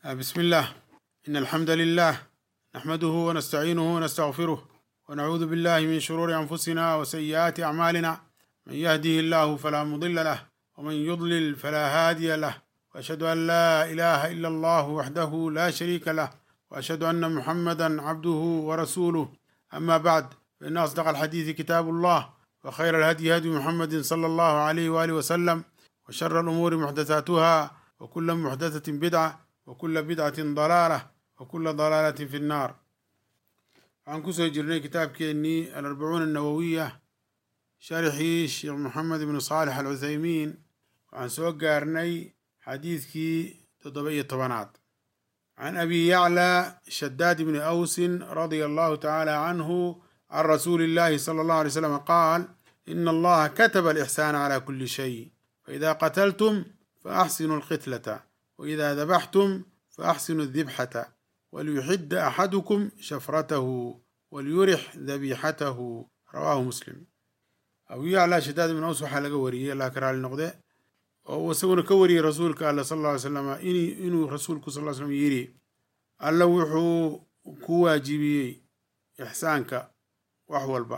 بسم الله إن الحمد لله نحمده ونستعينه ونستغفره ونعوذ بالله من شرور أنفسنا وسيئات أعمالنا من يهده الله فلا مضل له ومن يضلل فلا هادي له وأشهد أن لا إله إلا الله وحده لا شريك له وأشهد أن محمدا عبده ورسوله أما بعد فإن أصدق الحديث كتاب الله وخير الهدي هدي محمد صلى الله عليه وآله وسلم وشر الأمور محدثاتها وكل محدثة بدعة وكل بدعة ضلالة وكل ضلالة في النار عن كسر جرني كتاب كيني الأربعون النووية شرحي الشيخ محمد بن صالح العثيمين وعن سوق قارني حديث كي تضبية طبنات عن أبي يعلى شداد بن أوس رضي الله تعالى عنه عن رسول الله صلى الله عليه وسلم قال إن الله كتب الإحسان على كل شيء فإذا قتلتم فأحسنوا القتلة وإذا ذبحتم فأحسنوا الذبحة وليحد أحدكم شفرته وليرح ذبيحته رواه مسلم أبو يعلى شداد بن أوس waxaa laga wariyey allah karaali noqde oo uu isaguna ka wariyey rasuulka alla sal ll ly slam inuu rasuulku sal ll slam yidhi alla wuxuu ku waajibiyey ixsaanka wax walba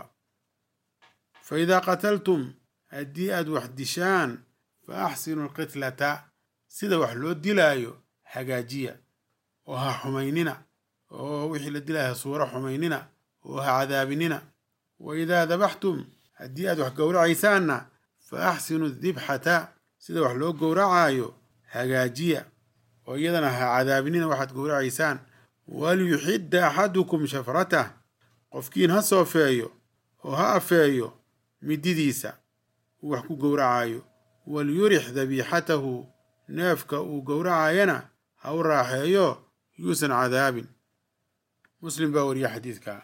fa idaa qataltum haddii aad wax dishaan fa axsinu alqitlata sida wax loo dilaayo hagaajiya oo ha xumaynina oo wixii la dilaayo ha suuro xumaynina oo ha cadaabinina wa idaa dabaxtum haddii aad wax gowracaysaanna fa axsinu dibxata sida wax loo gowracaayo hagaajiya oo iyadana ha cadaabinina waxaad gowracaysaan walyuxidda axadukum shafratah qofkiin ha soofeeyo oo ha afeeyo mididiisa uu wax ku gowracaayo walyurix dabiixatahu neefka uu gowracayana ha u raaxeeyo yuusan cadaabin muslim baa wariya xadiidka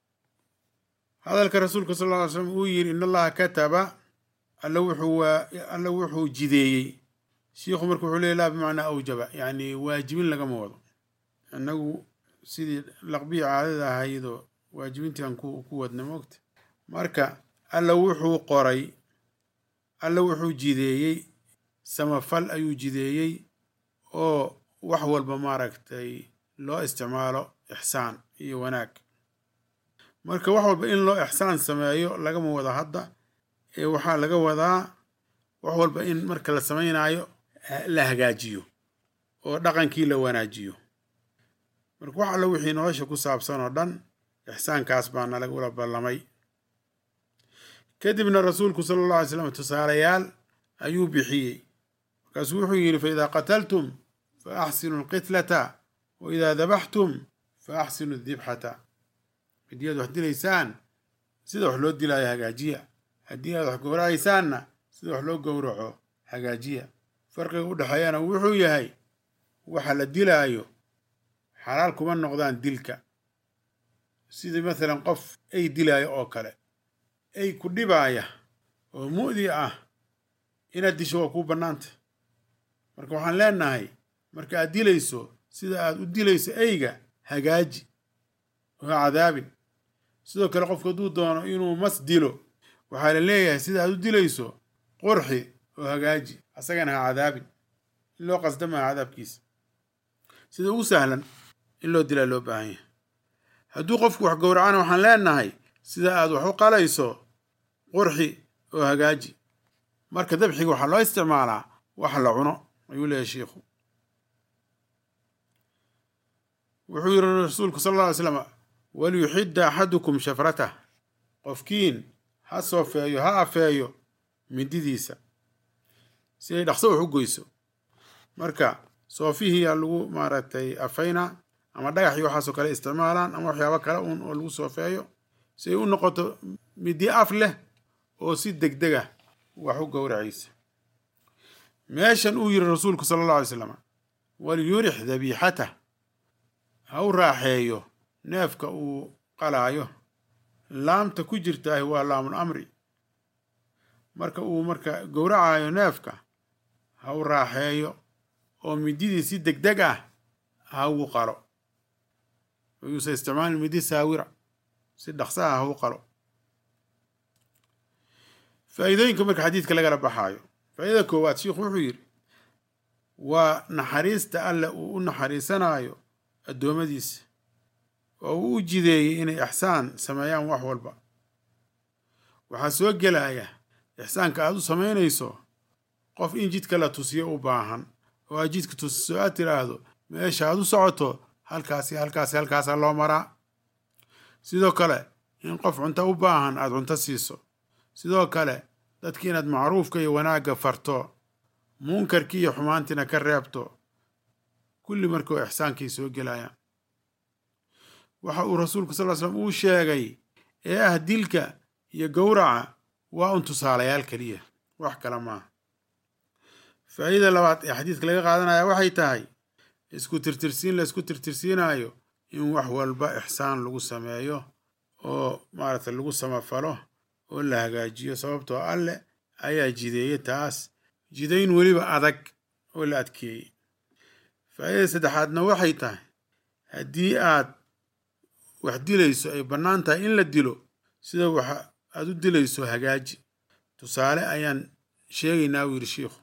hadalka rasuulka sal ll ly slam uu yidhi in allaha kataba alla wuxuu alla wuxuu jideeyey shiikhu marka wuxuu leey laa bimacnaa awjaba yacni waajibin lagama wado innagu sidii laqbiya caadada ahaydoo waajibintiian ku wadna moogta marka alla wuxuu qoray alla wuxuu jideeyey samafal ayuu jideeyey oo wax walba maaragtay loo isticmaalo ixsaan iyo wanaag marka wax walba in loo ixsaan sameeyo lagama wado hadda ee waxaa laga wadaa wax walba in marka la samaynayo la hagaajiyo oo dhaqankii la wanaajiyo marka wax alla wixii nolosha ku saabsan oo dhan ixsaankaas baa nalagula ballamay kadibna rasuulku sala allah alay slam tusaalayaal ayuu bixiyey markaasuu wuxuu yidhi fa idaa qataltum fa axsinu alqitlata wa idaa dabaxtum fa axsinu dibxata haddii aad wax dilaysaan sida wax loo dilaayo hagaajiya haddii aad wax gowracaysaanna sida wax loo gowraco hagaajiya farqiga u dhexeeyana wuxuu yahay waxa la dilaayo xalaal kuma noqdaan dilka sidii masalan qof ay dilaayo oo kale ay ku dhibaaya oo mu'di ah inaad disho waa kuu bannaanta marka waxaan leenahay marka aad dilayso sida aad u dilayso eyga hagaaji oo ha cadaabin sidoo kale qofku hadduu doono inuu mas dilo waxaa la leeyahay sida aad u dilayso qurxi oo hagaaji asagana ha cadaabin in loo qasda maha cadaabkiisa sida ugu sahlan in loo dilaa loo baahan yahay hadduu qofku wax gowracana waxaan leenahay sida aad wax u qalayso qurxi oo hagaaji marka dabxiga waxaa loo isticmaalaa wax la cuno ayuu leeyahay shiikhu wuxuu yidhi rasuulku sal alla alay slam waliyuxidda axadukum shafratah qofkiin ha soofeeyo ha afeeyo mididiisa si ay dhaqso wax u goyso marka soofihiiyaa lagu maaragtay afayna ama dhagaxii waxaasoo kale isticmaalaan ama waxyaabo kale uun oo lagu soofeeyo si ay u noqoto midi af leh oo si degdeg ah wax u gowracaysa meeshan uu yiri rasuulku sala alla alay slam walyurix dabiixatah ha u raaxeeyo neefka uu qalaayo laamta ku jirtaahi waa laamul amri marka uu marka gowracayo neefka ha u raaxeeyo oo mididii si degdeg ah ha ugu qalo yuusa isticmaalin midi saawira si dhaqsa ah ha u qalo faa'iidooyinka marka xadiidka lagala baxaayo faa'iidada koowaad shiikhu wuxuu yidhi waa naxariista alle uu u naxariisanayo addoommadiisa oo uu u jideeyey inay ixsaan sameeyaan wax walba waxaa soo gelaya ixsaanka aad u samaynayso qof in jidka la tusiyo u baahan oo aad jidka tusiso aad tiraahdo meesha aad u socoto halkaasi halkaasi halkaasaa loo maraa sidoo kale in qof cunto u baahan aad cunto siiso sidoo kale dadki inaad macruufka iyo wanaagga farto munkarkii iyo xumaantiina ka reebto kulli markuu ixsaankii soo gelayaan waxa uu rasuulku sal slam uu sheegay ee ah dilka iyo gowraca waa un tusaalayaal keliya wax kale maaha faa'iida labaad ee xadiidka laga qaadanaya waxay tahay isku tirtirsiin la isku tirtirsiinayo in wax walba ixsaan lagu sameeyo oo maaragtay lagu samafalo oo la hagaajiyo sababtoo alleh ayaa jideeye taas jidayn weliba adag oo la adkeeyey faa'iida saddexaadna waxay tahay haddii aad wax dilayso ay bannaan tahay in la dilo sida wax aad u dilayso hagaaji tusaale ayaan sheegaynaa wuu yidhi shiikhu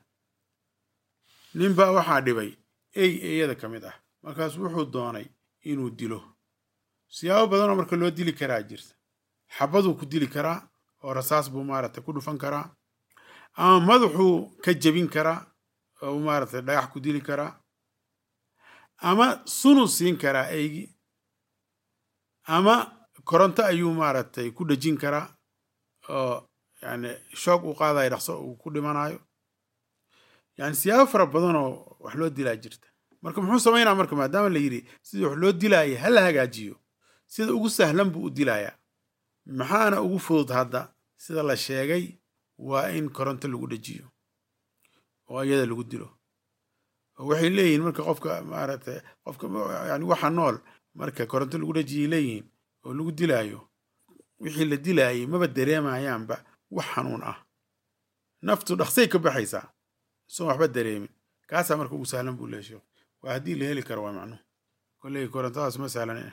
ninbaa waxaa dhibay ey eeyada ka mid ah markaas wuxuu doonay inuu dilo siyaabo badanoo marka loo dili karaa jirta xabaduu ku dili karaa oo rasaas buu maaragtay ku dhufan karaa ama madaxuu ka jebin karaa oo maaragtay dhagax ku dili karaa ama sunu siin karaa eygi ama koronto ayuu maaragtay ku dhejin karaa oo yani shoog uu qaadayo dhaqso uu ku dhimanayo yani siyaabo fara badan oo wax loo dilaa jirta marka muxuu samaynaa marka maadaama la yidhi sidii wax loo dilaaya ha la hagaajiyo sida ugu sahlan buu u dilayaa maxaana ugu fudud hadda sida la sheegay waa in koronto lagu dhejiyo oo iyada lagu dilo oo waxay leeyihiin marka qofka maaragtay qofka yani waxa nool marka koronto lagu dhejiyay leeyihiin oo lagu dilaayo wixii la dilaayay maba dareemayaanba wax xanuun ah naftu dhaqsay ka baxaysaa soon waxba dareemin kaasaa marka ugu sahlan buu leesho waa haddii la heli karo waa macnuhu kolley korontadaas ma sahlan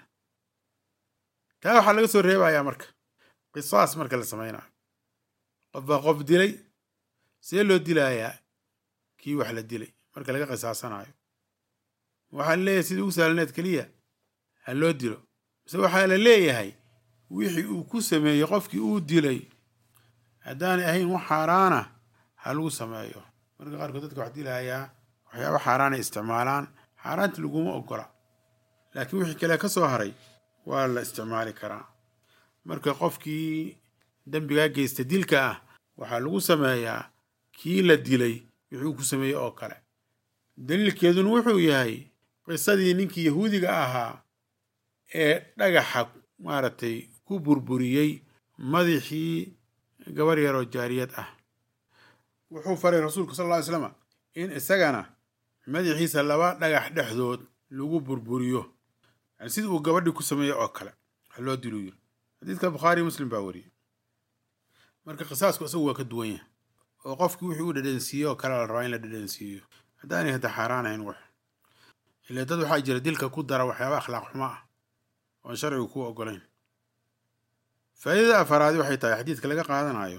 taa waxaa laga soo reebayaa marka qisaas marka la samaynayo qof baa qof dilay see loo dilayaa kii wax la dilay marka laga qisaasanayo waxaa la leeyahay sidii ugu sahlaneed keliya ha loo dilo mise waxaa la leeyahay wixii uu ku sameeyey qofkii uu dilay haddaanay ahayn wax xaaraana ha lagu sameeyo marka qaarkood dadka wax dilayaa waxyaaba xaaraanay isticmaalaan xaaraanta laguma ogola laakiin wixii kale ka soo haray waa la isticmaali karaa marka qofkii dembigaa geysta dilka ah waxaa lagu sameeyaa kii la dilay wixii uu ku sameeyey oo kale daliilkeeduna wuxuu yahay qisadii ninkii yahuudiga ahaa ee dhagaxa maaragtay ku burburiyey madaxii gabar yaroo jaariyad ah wuxuu faray rasuulku sal lla ly slama in isagana madaxiisa laba dhagax dhexdood lagu burburiyo yani sida uu gabadhii ku sameeyey oo kale wax loo diluu yiri xadiidka bukhaari muslim baa wariyey marka qisaasku isagu waa ka duwan yahay oo qofkii wixii u dhadhansiiye oo kale la rabaa in la dhadhansiiyo haddaanay hadda xaaraan ahayn wax ile dad waxaa jira dilka ku dara waxyaaba akhlaaq xumo ah oon sharcigu ku ogolayn faa'iidada afaraadi waxay tahay xadiidka laga qaadanayo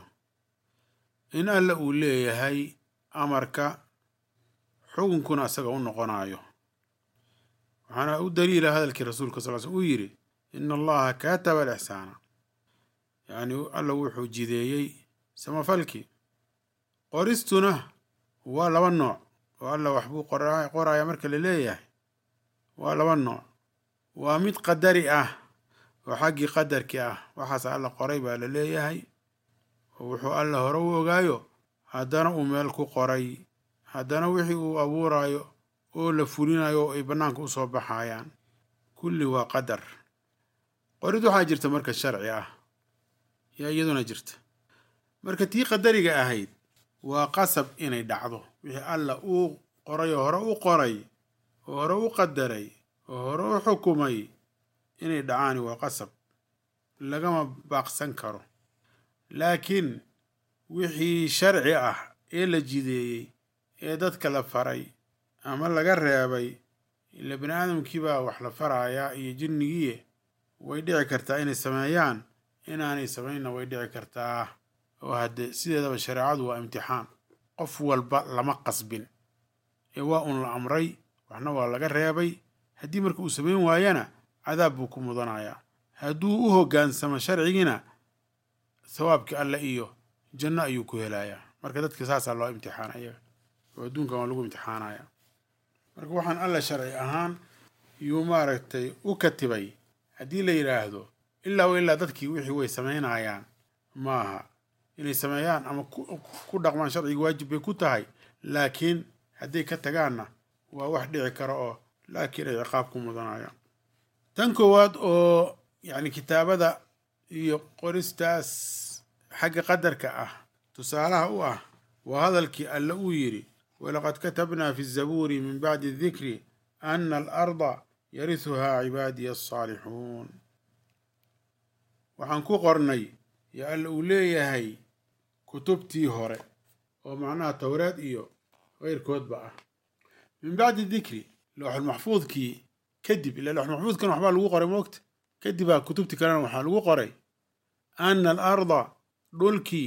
in alla uu leeyahay amarka xukunkuna asaga u noqonayo waxaana u daliila hadalkii rasuulka sal sl uu yidhi ina allaha kataba alixsaana yacni alla wuxuu jideeyey samafalkii qoristuna waa laba nooc oo alla waxbuu qoraya marka la leeyahay waa laba nooc waa mid qadari ah oo xaggii qadarkii ah waxaas alla qoray baa la leeyahay oo wuxuu alla hore u ogaayo haddana uu meel ku qoray haddana wixii uu abuurayo oo la fulinayo oo ay bannaanka u soo baxayaan kulli waa qadar qorid waxaa jirta marka sharci ah yaa iyaduna jirta marka tii qadariga ahayd waa qasab inay dhacdo wixii alla uu qoray oo hore u qoray oo hore u qadaray oo hore u xukumay inay dhacaani waa qasab lagama baaqsan karo laakiin wixii sharci ah ee la jideeyey ee dadka la faray ama laga reebay ila bini aadamkiibaa wax la farayaa iyo jinnigiiye way dhici kartaa inay sameeyaan inaanay samaynna way dhici kartaa oo hadde sideedaba shareecadu waa imtixaan qof walba lama qasbin ee waa un la amray waxna waa laga reebay haddii marka uu samayn waayana cadaab buu ku mudanayaa hadduu u hoggaansamo sharcigiina thawaabkii alle iyo janno ayuu ku helayaa marka dadka saasaa loo imtixaana iyaga oo adduunkan waa lagu imtixaanaya marka waxaan alle sharci ahaan yuu maaragtay u katibay haddii la yidhaahdo ilaa wa ilaa dadkii wixii way samaynayaan maaha inay sameeyaan ama ku dhaqmaan sharciga waajib bay ku tahay laakiin hadday ka tagaanna waa wax dhici kara oo laakiin ay ciqaab ku mudanayaan tan koowaad oo yacni kitaabada iyo qoristaas xagga qadarka ah tusaalaha u ah waa hadalkii alle uu yidhi walaqad katabnaa fi zabuuri min bacdi dikri ana alarda yarisuhaa cibaadiya asaalixuun waxaan ku qornay yo alle uu leeyahay kutubtii hore oo macnaha towreed iyo keyrkoodba ah min bacdi dikri looxulmaxfuudkii kadib ila looxulmaxfuudkan waxbaa lagu qoray moogta kadibaa kutubtii kalena waxaa lagu qoray ana al arda dhulkii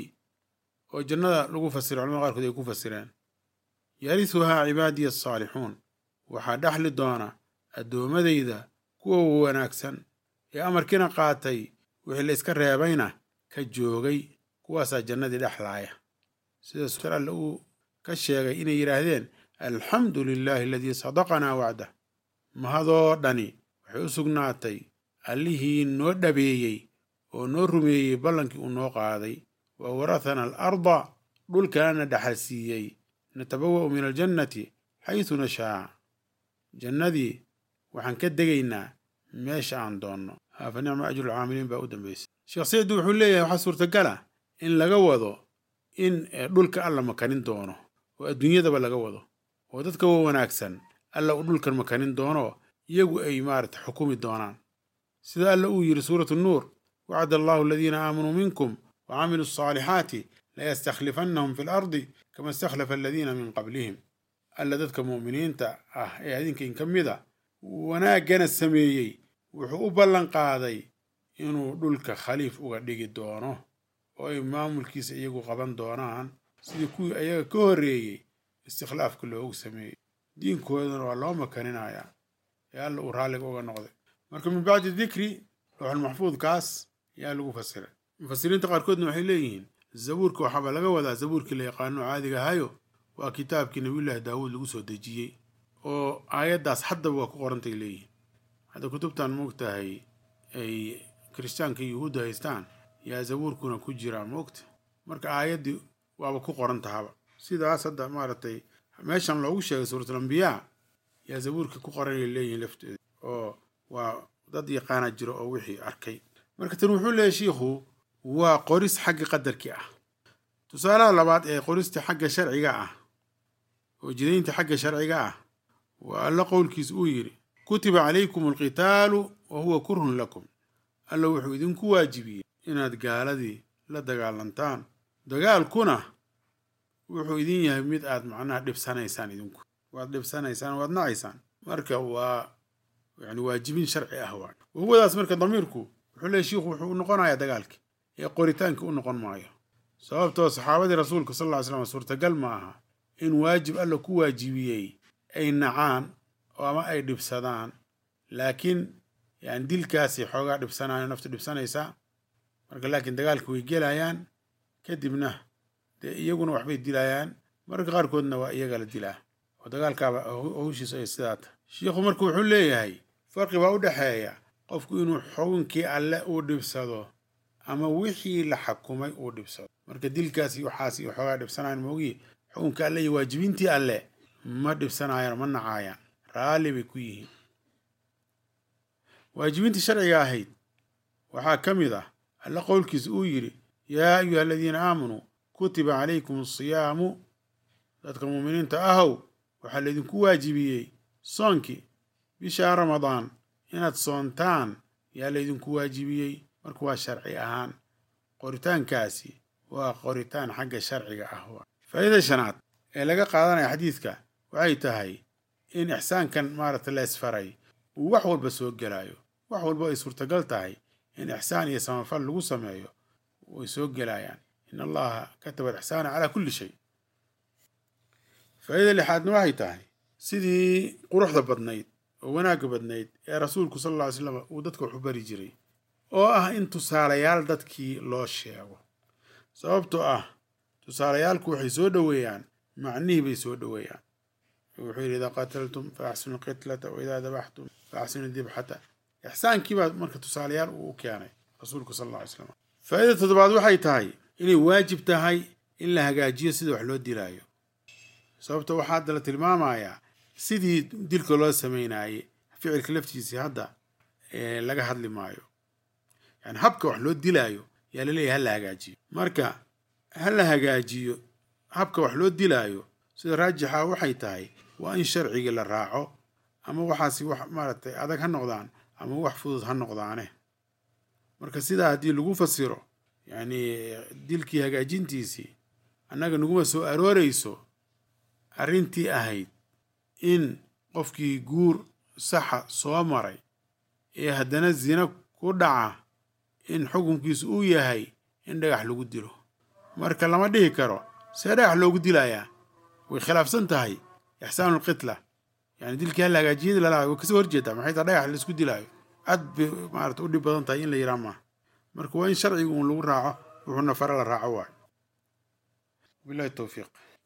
oo jannada lagu fasiro culamada qaarkood ay ku fasireen yarisuhaa cibaadiya asaalixuun waxaa dhexli doona addoommadayda kuwa wanaagsan ee amarkiina qaatay wixii la iska reebayna ka joogay kuwaasaa jannadii dhexlaaya sida sur alle uu ka sheegay inay yidhaahdeen alxamdu lilaahi aladii sadaqanaa wacdah mahadoo dhani waxay u sugnaatay allihii noo dhabeeyey oo noo rumeeyey ballankii uu noo qaaday wa warathana al arda dhulkaana dhaxal siiyey natabawa'u min aljannati xaysu nashaa jannadii waxaan ka degaynaa meesha aan doonno fa nicma ajrulcaamiliin baa u dambaysay sheekh sicdi wuxuu leeyahay waxaa suurtagala in laga wado in dhulka alla makanin doono oo adduunyadaba laga wado oo dadka wa wanaagsan alla uu dhulkan makanin doono iyagu ay maarata xukumi doonaan sida alla uu yidhi suuratu nuur wacada allahu aladiina aamanuu minkum wa camiluu asaalixaati layastakhlifannahum fi lardi kama istakhlafa aladiina min qablihim alla dadka mu'miniinta ah ee adinka in ka mid a wanaaggana sameeyey wuxuu u ballan qaaday inuu dhulka khaliif uga dhigi doono oo ay maamulkiisa iyagu qaban doonaan sidii kuwii ayaga ka horreeyey istikhlaafka loogu sameeyey diinkoodana waa loo makaninayaa ee alla uu raalliga uga noqday marka min bacdi dikri looxulmaxfuudkaas ayaa lagu fasiray mufasiriinta qaarkoodna waxay leeyihiin zabuurka waxaaba laga wadaa zabuurkii la yaqaano caadiga ahayo waa kitaabkii nabiyullaahi daawuud lagu soo dejiyey oo aayaddaas haddaba waa ku qorantay leeyihiin hadda kutubtan moogtahay ay kirishtaanka iyo yuhuudda haystaan yaa zabuurkuna ku jiraa moogta marka aayaddii waaba ku qoran tahaba sidaas hadda maaragtay meeshan loogu sheegay suuratulambiyaa yaa zabuurka ku qoranay leeyihiin lafteeda oo waa dad yaqaana jiro oo wixii arkay marka tan wuxuu leeyahy shiikhu waa qoris xagga qadarkii ah tusaalaha labaad ee qorista xagga sharciga ah oo jidaynta xagga sharciga ah waa alla qowlkiis uu yidhi kutiba calaykum alqitaalu wa huwa kurhun lakum alla wuxuu idinku waajibiyey inaad gaaladii la dagaalantaan dagaalkuna wuxuu idin yahay mid aad macnaha dhibsanaysaan idinku waad dhibsanaysaan waad nacaysaan marka waa yani waajibin sharci ah waa wahuwadaas marka damiirku wuxuu leeyahy shiikhu wuxuu u noqonayaa dagaalkii ee qoritaanka u noqon maayo sababtoo saxaabadii rasuulka sal lla ly slam suurtagal ma aha in waajib alla ku waajibiyey ay nacaan oo ama ay dhibsadaan laakiin yani dilkaasay xoogaa dhibsanaayo naftu dhibsanaysaa marka laakiin dagaalka way gelayaan kadibna dee iyaguna waxbay dilayaan mararka qaarkoodna waa iyaga la dilaa oo dagaalkaaba hawshiisu ay sidaa tahay shiikhu marka wuxuu leeyahay farqi baa u dhexeeya qofku inuu xukunkii alle uu dhibsado ama wixii la xakumay uu dhibsado marka dilkaasi waxaas iyo xoogaa dhibsanayaan moogiyi xukunka alle iyo waajibintii alle ma dhibsanayaan ma nacaayaan raalli bay ku yihiin waajibintii sharciga ahayd waxaa ka mid ah alle qowlkiisa uu yidhi yaa ayuha aladiina aamanuu kutiba calaykum asiyaamu dadka muuminiinta ahow waxaa laydinku waajibiyey soonkii bishaa ramadaan inaad soontaan yaa laydinku waajibiyey marka waa sharci ahaan qoritaankaasi waa qoritaan xagga sharciga ah faa'iida shanaad ee laga qaadanaya xadiidka waxay tahay in ixsaankan maaragta la isfaray uu wax walba soo gelaayo wax walba ay suurtagal tahay in ixsaan iyo samafal lagu sameeyo way soo gelayaan in allaha kataba alixsaana calaa kulli shay faa'iida lixaadna waxay tahay sidii quruxda badnayd oo wanaagga badnayd ee rasuulku sal alla ly slam uu dadka waxu bari jiray oo ah in tusaalayaal dadkii loo sheego sababtoo ah tusaalayaalku waxay soo dhoweeyaan macnihii bay soo dhoweeyaan wuxuu yidhi idaa qataltum fa axsinu qitlata wa idaa dabaxtum fa axsinu dibxata ixsaankii baa marka tusaalayaal uu u keenay rasuulku sal alla ly slam faa'iida toddobaad waxay tahay inay waajib tahay in la hagaajiyo sida wax loo dilaayo sababta waxaa hadda la tilmaamayaa sidii dilka loo samaynaayey ficilka laftiisii hadda laga hadli maayo yani habka wax loo dilaayo yaa laleeyahay hala hagaajiyo marka ha la hagaajiyo habka wax loo dilaayo sida raajixa waxay tahay waa in sharcigii la raaco ama waxaasi wax maaragtay adag ha noqdaan ama wax fudud ha noqdaane marka sidaa haddii lagu fasiro yacni dilkii hagaajintiisii annaga naguma soo arooreyso arrintii ahayd in qofkii guur saxa soo maray ee haddana zina ku dhaca in xukunkiisu uu yahay in dhagax lagu dilo marka lama dhihi karo see dhagax loogu dilayaa way khilaafsan tahay ixsaanulqitla yani dilkii halla hagaajiyadii lalaha way kasoo horjeedaa maxay taa dhagax laisku dilaayo aad bay maarata u dhib badan tahay in la yiraa maaha marka waa in sharciga uun lagu raaco wuxuuna fare la raaco waayo bilahi towfiiq